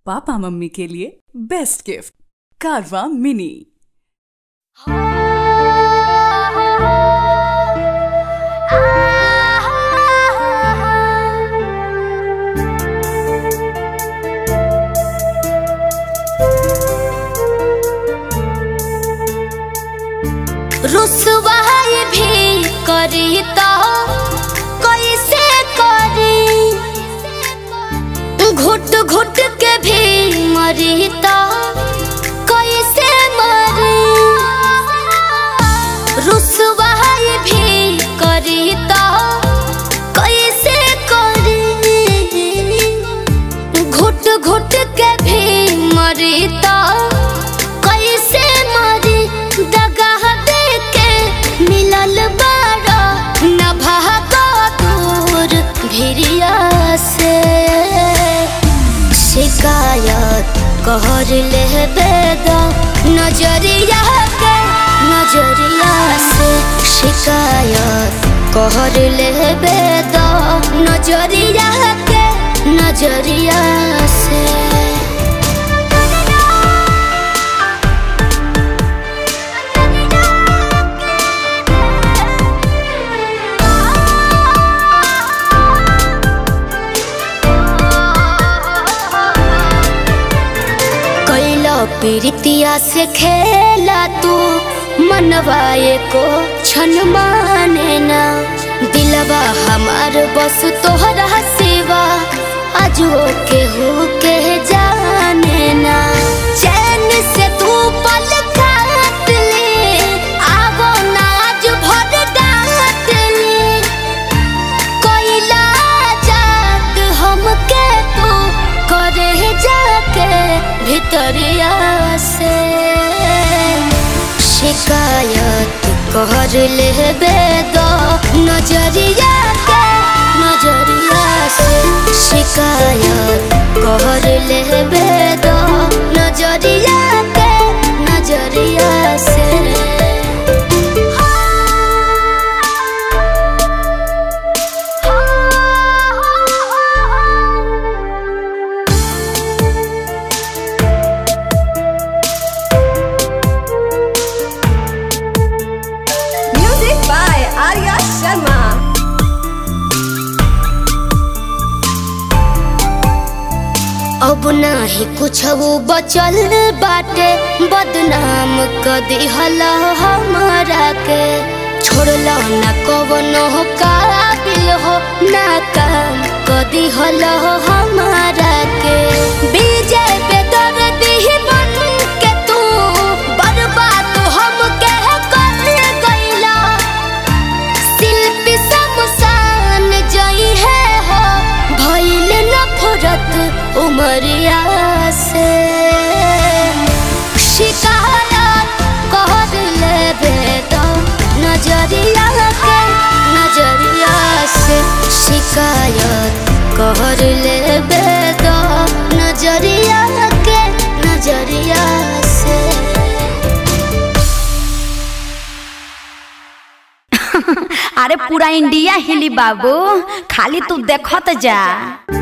पापा मम्मी के लिए बेस्ट गिफ्ट कारवा मिनी रुसवाई भी करी तो कैसे करी घुट घुट के भी मरी तो कैसे मरी रुसवाई भी करी तो कैसे करी घुट घुट के भी मरी तो कैसे मरी दगाह दे के मिलल बारा न भागो दूर भिरिया से शिकायत कहर ले बेदा नजरिया के नजरिया से शिकायत कहर ले बेदा नजरिया के नजरिया से कैला पीरितिया से खेला तू मनवाए को छन माने ना दिलवा हमार बस तोहरा सिवा अजो के हो के जाने ना चैन से तू पल काट ले आवो ना आज भर डांट ले कोइला जात हमके तू करे जाके भितरिया से शिकायत कहर ले बेदो नजरिया के नजरिया से शिकायत कहर ले बेदो नजरिया के नजरिया से Music by Arya Sharma. अब नाही कुछ बचल बाटे बदनाम क दिहला हमारा के छोड़ला ना कवनो काबिल हो ना काम क दिहला हमारा के विजय पे दर्द ही बन के तू बर्बाद हम के कर गइला शिल्पी समसान जई है हो भइल नफरत उमरिया से शिकायत कर लेबे तो नजरिया के नजरिया से शिकायत कर लेबे तो नजरिया के नजरिया से अरे पूरा इंडिया हिली बाबू खाली तू देखत जा